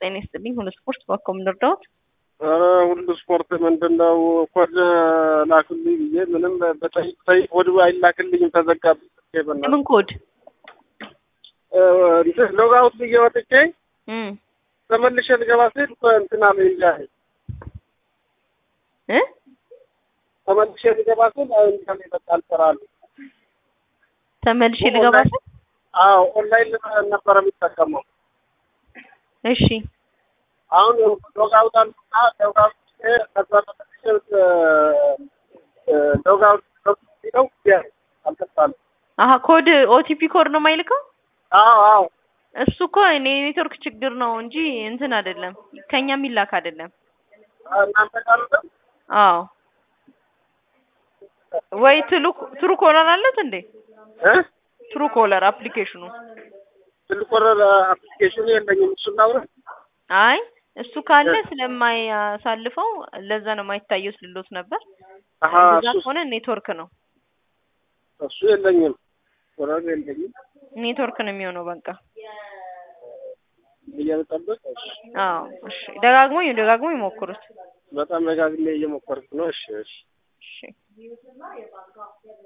ጤና ይስጥልኝ። ሁሉ ስፖርት በኮም ልርዳዎት? ኧረ ሁሉ ስፖርት ምንድን ነው ኮድ ላክልኝ ብዬ ምንም በጠይቅ ጠይቅ ኮድ አይላክልኝም ተዘጋብኝ። በእናትህ ምን ኮድ? ሎግ አውት ብዬ ወጥቼ እም ተመልሼ ልገባ ስል እንትና እንጃ እ ተመልሼ ልገባ ስል እንጃ በቃ አልሰራል። ተመልሼ ልገባ ስል አዎ ኦንላይን ነበረ የሚጠቀመው። እሺ አሁን ሎግ አውት አልኩና ሎግ አውት ከዛ ተመልሼ ሎግ አውት ሲለው አልቀጣልም። አሀ ኮድ ኦቲፒ ኮድ ነው የማይልከው? አዎ አዎ እሱ እኮ እኔ ኔትወርክ ችግር ነው እንጂ እንትን አይደለም፣ ከኛ የሚላክ አይደለም። እናንተ ጋር ነው? አዎ ወይ ትሉ ትሩ ኮለር አለት እንዴ? እ ትሩ ኮለር አፕሊኬሽኑ። ትልቅ ወረር አፕሊኬሽኑ የለኝም። እሱን ላውራ አይ እሱ ካለ ስለማያሳልፈው ለዛ ነው የማይታየው ስልሎት ነበር። አሀ እንደዛ እሱ ከሆነ ኔትወርክ ነው እሱ የለኝም። ወረር የለኝም። ኔትወርክ ነው የሚሆነው። በቃ እየጠበቅ አዎ እሺ፣ ደጋግሞ ደጋግሞ ይሞክሩት። በጣም ደጋግሜ እየሞከርኩ ነው። እሺ እሺ እሺ